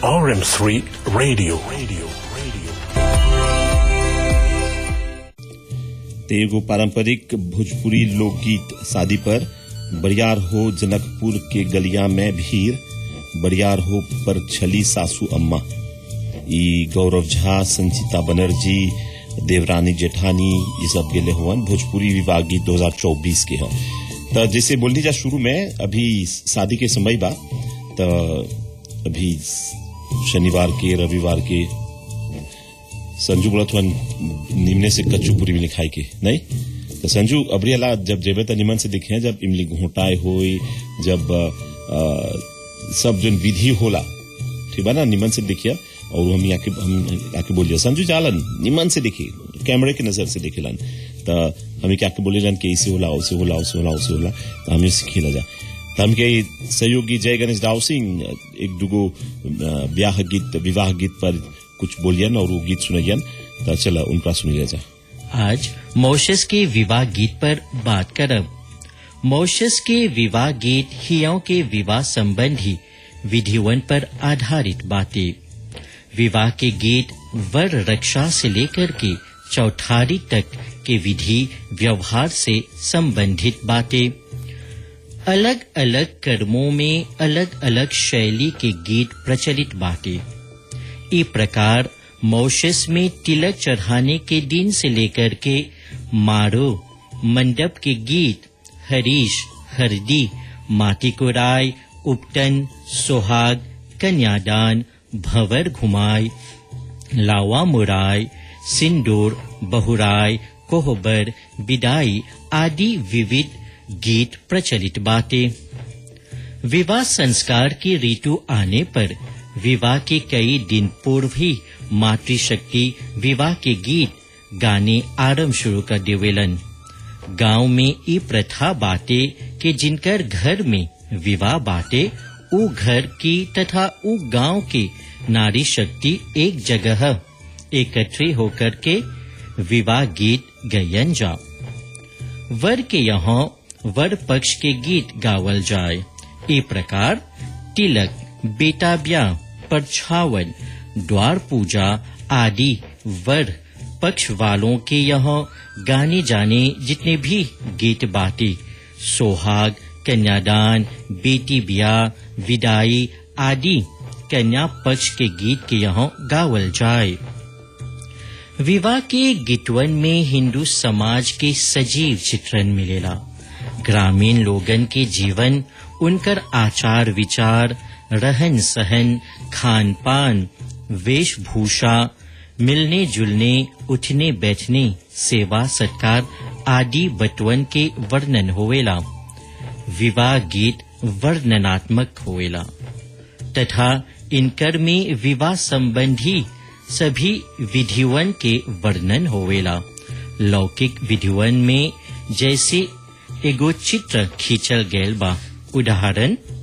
RM3 Radio. Radio. Radio. ते एगो पारंपरिक भोजपुरी लोकगीत शादी पर बरियार हो जनकपुर के गलिया में भीड़ बरियार हो पर छली सासू अम्मा ई गौरव झा संचिता बनर्जी देवरानी जेठानी ये सब गेले हुवन भोजपुरी विवाह गीत 2024 के ह त जैसे बोलनी जा शुरू में अभी शादी के समय बा त अभी शनिवार के रविवार के संजू बोला थोड़ा निमने से कच्चू पूरी मिली खाई के नहीं तो संजू अबरी अला जब जेबे त निमन से दिखे जब इमली घोटाए होई जब अ, अ, सब जन विधि होला ठीक बा ना निमन से देखिया और हम आके हम आके बोलिए संजू जालन निमन से देखिए कैमरे की नजर से देखेलन तो हमें क्या बोले जान के ऐसे होला वैसे होला वैसे होला वैसे होला तो हमें सीखेला जा तो हम के सहयोगी जय गणेश राव सिंह एक दुगो अ, ब्याह गीत विवाह गीत पर कुछ बोलियन और वो गीत सुनैयन तो चला उनका सुनिए जा आज मॉरिशस के विवाह गीत पर बात करब मॉरिशस के विवाह गीत हियों के विवाह संबंधी विधिवन पर आधारित बातें विवाह के गीत वर रक्षा से लेकर के चौठारी तक के विधि व्यवहार से संबंधित बातें अलग अलग कर्मों में अलग अलग शैली के गीत प्रचलित बातें ई प्रकार मॉरिशस में तिलक चढ़ाने के दिन से लेकर के मारो मंडप के गीत हरीश हरदी माटी कोराय उपटन सोहाग कन्यादान भंवर घुमाय लावा मुराय सिंदूर बहुराय कोहबर विदाई आदि विविध गीत प्रचलित बातें विवाह संस्कार की ऋतु आने पर विवाह के कई दिन पूर्व ही मातृशक्ति विवाह के गीत गाने आरंभ शुरू कर देवेलन गांव में ई प्रथा बाटे कि जिनकर घर में विवाह बाटे उ घर की तथा उ गांव की नारी शक्ति एक जगह एकत्रित होकर के विवाह गीत गयन जा वर के यहाँ वर पक्ष के गीत गावल जाए ई प्रकार तिलक बेटा ब्याह परछावन द्वार पूजा आदि वर पक्ष वालों के यहाँ गाने जाने जितने भी गीत बातें सोहाग कन्यादान बेटी ब्याह विदाई आदि कन्या पक्ष के गीत के यहाँ गावल जाए विवाह के गीतवन में हिंदू समाज के सजीव चित्रण मिलेला ग्रामीण लोगन के जीवन उनकर आचार विचार रहन सहन खान पान वेशभूषा मिलने जुलने उठने बैठने सेवा सत्कार आदि बटवन के वर्णन होवेला विवाह गीत वर्णनात्मक होवेला तथा इनकर में विवाह संबंधी सभी विधिवन के वर्णन होवेला लौकिक विधिवन में जैसे एगो चित्र खींचल गैल बा उदाहरण